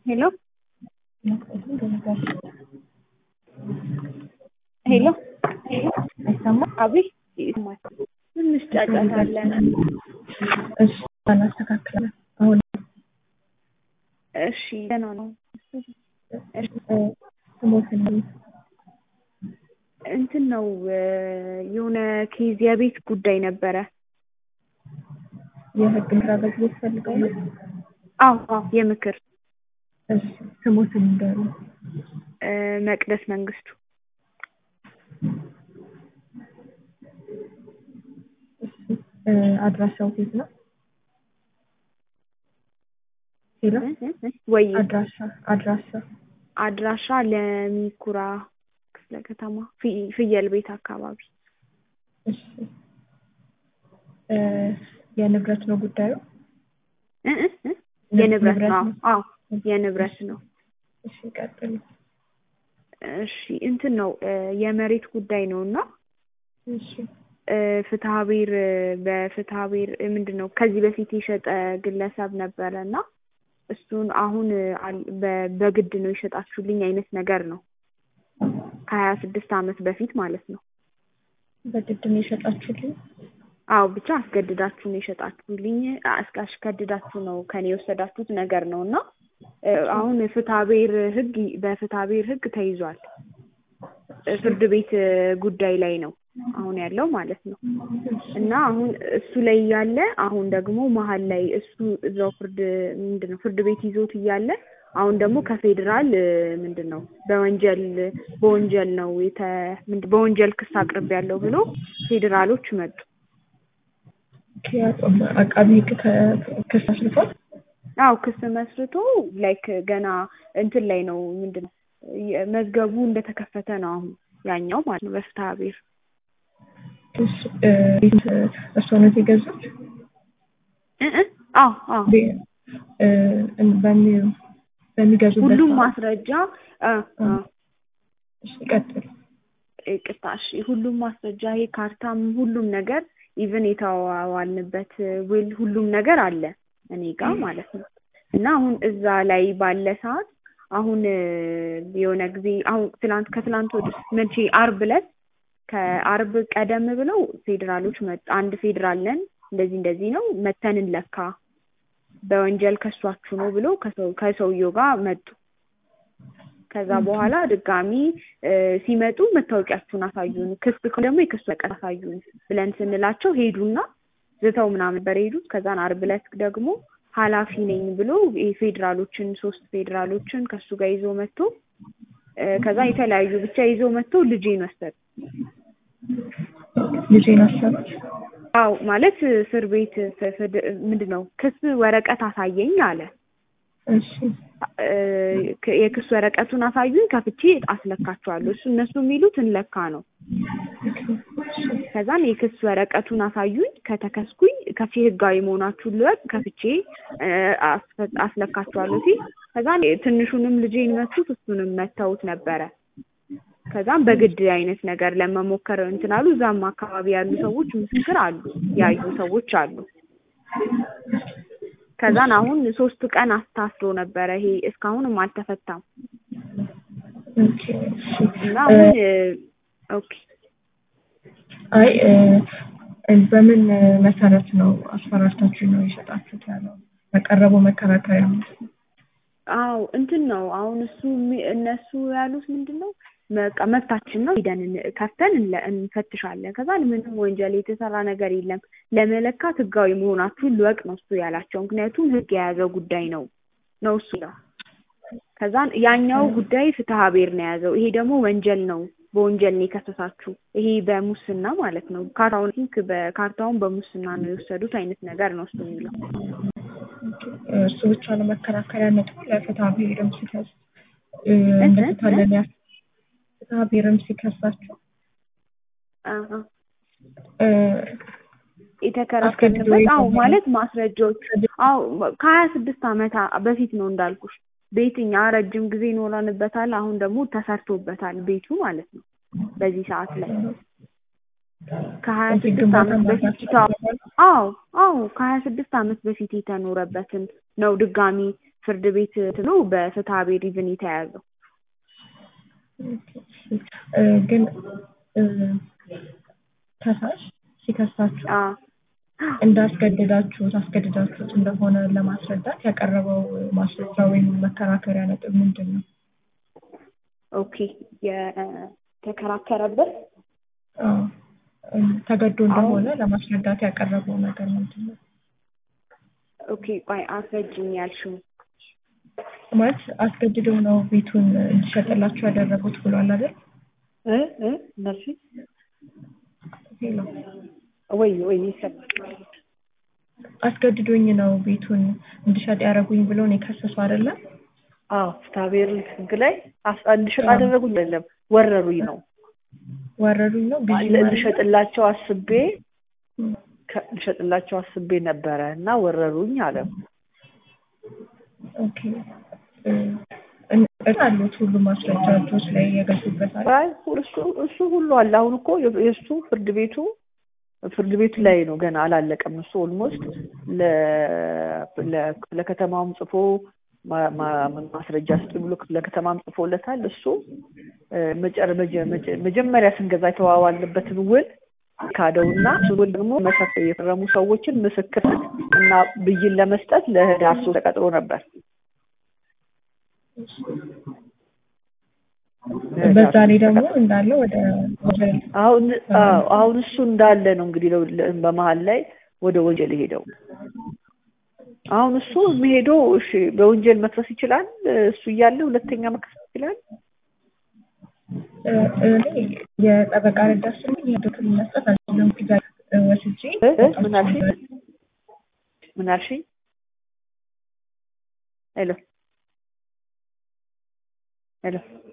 ሄሎ ሄሎ አይሰማም? አቤት ይሰማል። ትንሽ ጫጫታ አለ። እሺ እናስተካክላለን። አሁን እሺ ደህና ነው። ስሞትን እንትን ነው የሆነ ኬዝ የቤት ጉዳይ ነበረ። የህግ ምክር አገልግሎት ፈልጋሉ? አዎ አዎ የምክር እሺ ስሞትን ንገሩ። እ መቅደስ መንግስቱ እሺ እ አድራሻው የት ነው? ሄሎ ወይ አድራሻ አድራሻ አድራሻ ለሚኩራ ክፍለ ከተማ ፊ- ፍየል ቤት አካባቢ እሺ እ የንብረት ነው ጉዳዩ? እ እ እ የንብረት ንብረት ነው። ነው። አዎ የንብረት ነው። እሺ ቀጥሉ። እሺ እንትን ነው እ የመሬት ጉዳይ ነው እና እሺ እ ፍትሐ ብሔር በፍትሐ ብሔር ምንድን ነው ከዚህ በፊት የሸጠ ግለሰብ ነበረ እና እሱን አሁን አል- በ- በግድ ነው የሸጣችሁልኝ አይነት ነገር ነው ከሀያ ስድስት ዓመት በፊት ማለት ነው። በግድ ነው የሸጣችሁልኝ? አዎ ብቻ አስገድዳችሁ ነው የሸጣችሁልኝ አስ- አስገድዳችሁ ነው ከኔ የወሰዳችሁት ነገር ነው እና እ አሁን ፍትሐ ብሔር ህግ በፍትሐ ብሔር ህግ ተይዟል። እ ፍርድ ቤት እ ጉዳይ ላይ ነው አሁን ያለው ማለት ነው። እና አሁን እሱ ላይ እያለ አሁን ደግሞ መሀል ላይ እሱ እዛው ፍርድ ምንድን ነው ፍርድ ቤት ይዞት እያለ አሁን ደግሞ ከፌዴራል እ ምንድን ነው በወንጀል በወንጀል ነው የተ ምንድን በወንጀል ክስ አቅርቤያለሁ ብሎ ፌዴራሎች መጡ። ምክንያቱም አቃቢ ህግ ከ- ክስ አስርቷል። አው ክስ መስርቶ ላይክ ገና እንትን ላይ ነው ምንድን ነው የ- መዝገቡ እንደተከፈተ ነው አሁን ያኛው ማለት ነው በፍትሐ ብሔር እሺ እ ቤት እርስዎ ነው የገዙት? እ እ አዎ አዎ ቤ- እ በሚ- በሚገዙበት ሁሉም ሰዓት- ማስረጃ አ አ እሺ ቀጥሉ። ይቅርታ እሺ ሁሉም ማስረጃ ይሄ ካርታም ሁሉም ነገር ኢቭን የተዋዋልንበት ውል ሁሉም ነገር አለ እኔ ጋር ማለት ነው። እና አሁን እዛ ላይ ባለ ሰዓት አሁን እ የሆነ ጊዜ አሁን ትላንት ከትላንት ወደ መቼ አርብ ዕለት ከአርብ ቀደም ብለው ፌዴራሎች መጡ። አንድ ፌዴራል ነን እንደዚህ እንደዚህ ነው መተን እንለካ በወንጀል ከሷችሁ ነው ብሎ ከሰው ከሰውየው ጋር መጡ። ከዛ በኋላ ድጋሚ እ ሲመጡ መታወቂያችሁን አሳዩን፣ ክስ ከሆነ ደግሞ የክሱ ወረቀት አሳዩን ብለን ስንላቸው ሄዱና ዝተው ምናምን ነበር የሄዱት። ከዛን አርብ ዕለት ደግሞ ኃላፊ ነኝ ብሎ የፌዴራሎችን ሶስት ፌዴራሎችን ከሱ ጋር ይዞ መጥቶ እ ከዛ የተለያዩ ብቻ ይዞ መጥቶ ልጄን ወሰዱ። ልጄን አሰሩት። አው ማለት እስር ቤት ፍ- ፍድ- ምንድን ነው ክስ ወረቀት አሳየኝ አለ። እሺ እ ክ- የክስ ወረቀቱን አሳዩኝ ከፍቼ አስለካቸዋለሁ። እሱ እነሱ የሚሉት እንለካ ነው። ከዛን የክስ ወረቀቱን አሳዩኝ ከተከስኩኝ ከፊ ህጋዊ መሆናችሁን ልወቅ ከፍቼ እ አስፈ- አስለካቸዋለሁ ሲል ከዛን ትንሹንም ልጄን መቱት እሱንም መተውት ነበረ። ከዛም በግድ አይነት ነገር ለመሞከር እንትን አሉ። እዛም አካባቢ ያሉ ሰዎች ምስክር አሉ፣ ያዩ ሰዎች አሉ። ከዛን አሁን ሶስት ቀን አስታስሮ ነበረ። ይሄ እስካሁንም አልተፈታም ኦኬ እሺ እና አሁን እ ኦኬ አይ እ እ በምን መሰረት ነው አስፈራርታችሁ ነው የሸጣችሁት ያለው ያቀረበው መከራከሪያ ምንድን ነው? አው እንትን ነው አሁን እሱ የሚ- እነሱ ያሉት ምንድን ነው በቃ መብታችን ነው ሂደን እን- ከፍተን እንለ- እንፈትሻለን። ከዛ ምንም ወንጀል የተሰራ ነገር የለም ለመለካት ህጋዊ መሆናችሁን ልወቅ ነው እሱ ያላቸው። ምክንያቱም ህግ የያዘው ጉዳይ ነው ነው እሱ ነው። ከዛን ያኛው ጉዳይ ፍትሐ ብሔር ነው የያዘው። ይሄ ደግሞ ወንጀል ነው፣ በወንጀል ነው የከሰሳችሁ። ይሄ በሙስና ማለት ነው። ካርታውን ቲንክ በካርታውን በሙስና ነው የወሰዱት አይነት ነገር ነው እሱ የሚለው። እሱ ብቻ ነው መከራከሪያ ነጥቡ ለፍትሐ ብሔርም ሲከስ እ እንደፍታለን ያ ፍትሐ ብሔርም ሲከሳችሁ አሀ እ የተከራከርንበት አስገድዶ አዎ የሰጠው ማለት ማስረጃዎች አዎ ከሀያ ስድስት ዓመት አ- በፊት ነው እንዳልኩሽ ቤት እኛ ረጅም ጊዜ ይኖረንበታል አሁን ደግሞ ተሰርቶበታል ቤቱ ማለት ነው በዚህ ሰዓት ላይ ከሀያ እዚህ ስድስት ግንባታ ዓመት በፊት ማድረግ አዎ አዎ ከሀያ ስድስት ዓመት በፊት የተኖረበትን ነው ድጋሚ ፍርድ ቤት ትሎ በፍትሐ ብሔር ኢቭን የተያዘው እ ግን እ ከሳሽ ሲከሳችሁ አ እንዳስገደዳችሁት አስገድዳችሁት እንደሆነ ለማስረዳት ያቀረበው ማስረጃ ወይም መከራከሪያ ነጥብ ምንድን ነው? ኦኬ የተከራከረበት አዎ እ ተገዶ እንደሆነ ለማስረዳት ያቀረበው ነገር ምንድን ነው? ኦኬ ቆይ አስረጅኝ ያልሽው ማለት አስገድደው ነው ቤቱን እንዲሸጥላችሁ ያደረጉት ብሏል አይደል? እ እ እነሱ ሄሎ ወይ ወይ ይሰማል አስገድዶኝ ነው ቤቱን እንድሸጥ ያደረጉኝ ብሎ ነው የከሰሰው አይደለም? አዎ ፍትሐብሔር ህግ ላይ አስ- እንድሸጥ አደረጉኝ አይደለም ወረሩኝ ነው ወረዱኝ ነው ብዬ ማለት ነው? ልሸጥላቸው አስቤ እም፣ ከ- ልሸጥላቸው አስቤ ነበረ እና ወረሩኝ አለ ኦኬ እ እ አሉት ሁሉ ማስረጃ እጆች ላይ የገዙበት አለ? አይ እሱ እሱ ሁሉ አለ አሁን እኮ የ- የእሱ ፍርድ ቤቱ ፍርድ ቤቱ ላይ ነው ገና አላለቀም እሱ ኦልሞስት ለከተማውም ጽፎ ማ- ማ- ማስረጃ ስጡ ብሎ ለከተማም ጽፎለታል እሱ እ መጨረ- መጀ- መጀ- መጀመሪያ ስንገዛ የተዋዋልንበትን ውል ካደውና ውል ደግሞ መሰረት የፈረሙ ሰዎችን ምስክር እና ብይን ለመስጠት ለህዳር ሶስት ተቀጥሮ ነበር በዛ ላይ ደግሞ እንዳለ ወደ ወደ አሁን አዎ፣ አሁን እሱ እንዳለ ነው እንግዲህ ለ- ለ- በመሀል ላይ ወደ ወንጀል ሄደው አሁን እሱ የሚሄደው እሺ በወንጀል መክሰስ ይችላል እሱ እያለ ሁለተኛ መክሰስ ይችላል እ እኔ የጠበቃ ረዳት ስለኝ የዶክተር መስጠት አልችልም። ቪዛ ወስጄ እ? እ? ምን አልሽኝ ምን አልሽኝ ሄሎ ሄሎ